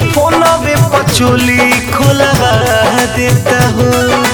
फोनवे पचोली खोलवा देता हो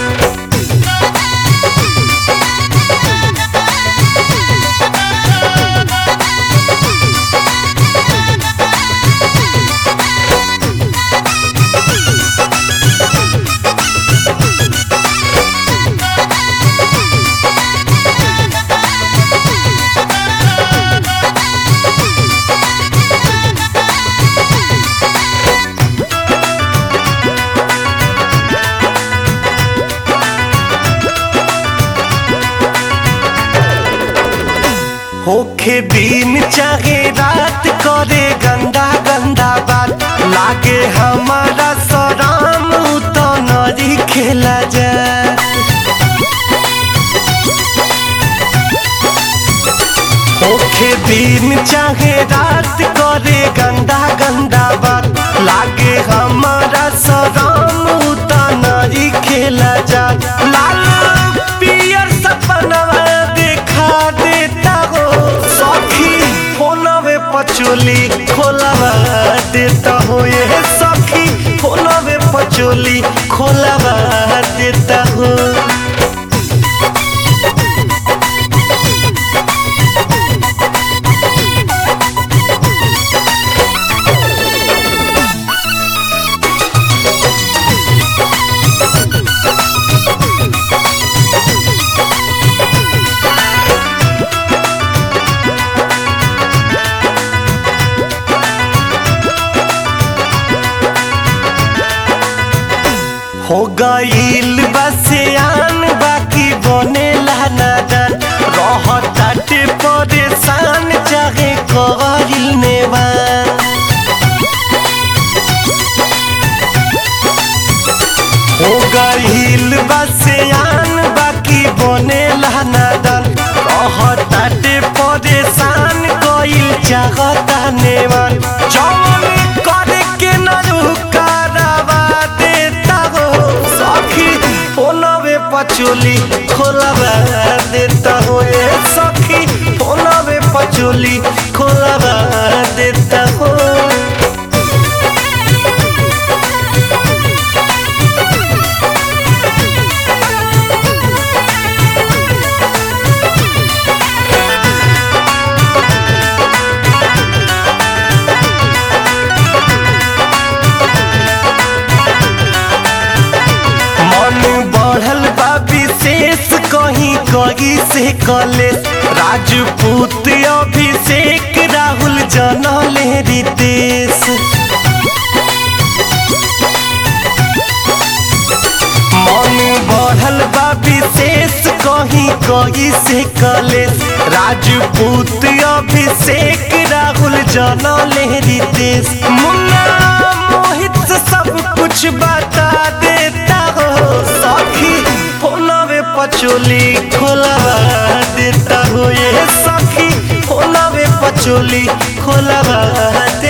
होखे दिन चाहे रात करे गंदा गंदा बात लागे हमारा सराम तो नरी खेला जाए होखे दिन चाहे रात करे गंदा गंदा बात लागे हमारा सराम तो नरी खेला जाए लाल पियर सपनवा देखा देता हो सखी फोनवे पचोली खोलवा देता हो ये सखी फोनवे पचोली खोलवा देता हो हो गईल बसियान बाकी बने नादान रह ताटे परेशान चाहे करिल नेवान हो गईल बसियान बाकी बने नादान रह ताटे परेशान कईल चाहता नेवान जवन करे के न रुकारवा देता हो सखी फोनवे पचोली खोलवा देता हो ए सखी फोनवे पचोली खोलवा देता हो मन बढ़ल बा विशेष कहीं कहीं से कलेश राजपूत अभिषेक राहुल जनले रितेश मन बढ़ल बा विशेष कहीं कहीं से कलेश राजपूत अभिषेक राहुल जनले रितेश मुन्ना मोहित से सब कुछ बता देता हो सखी फोनवे पचोली खोलवा देता हो ये सखी फोनवे पचोली खोलवा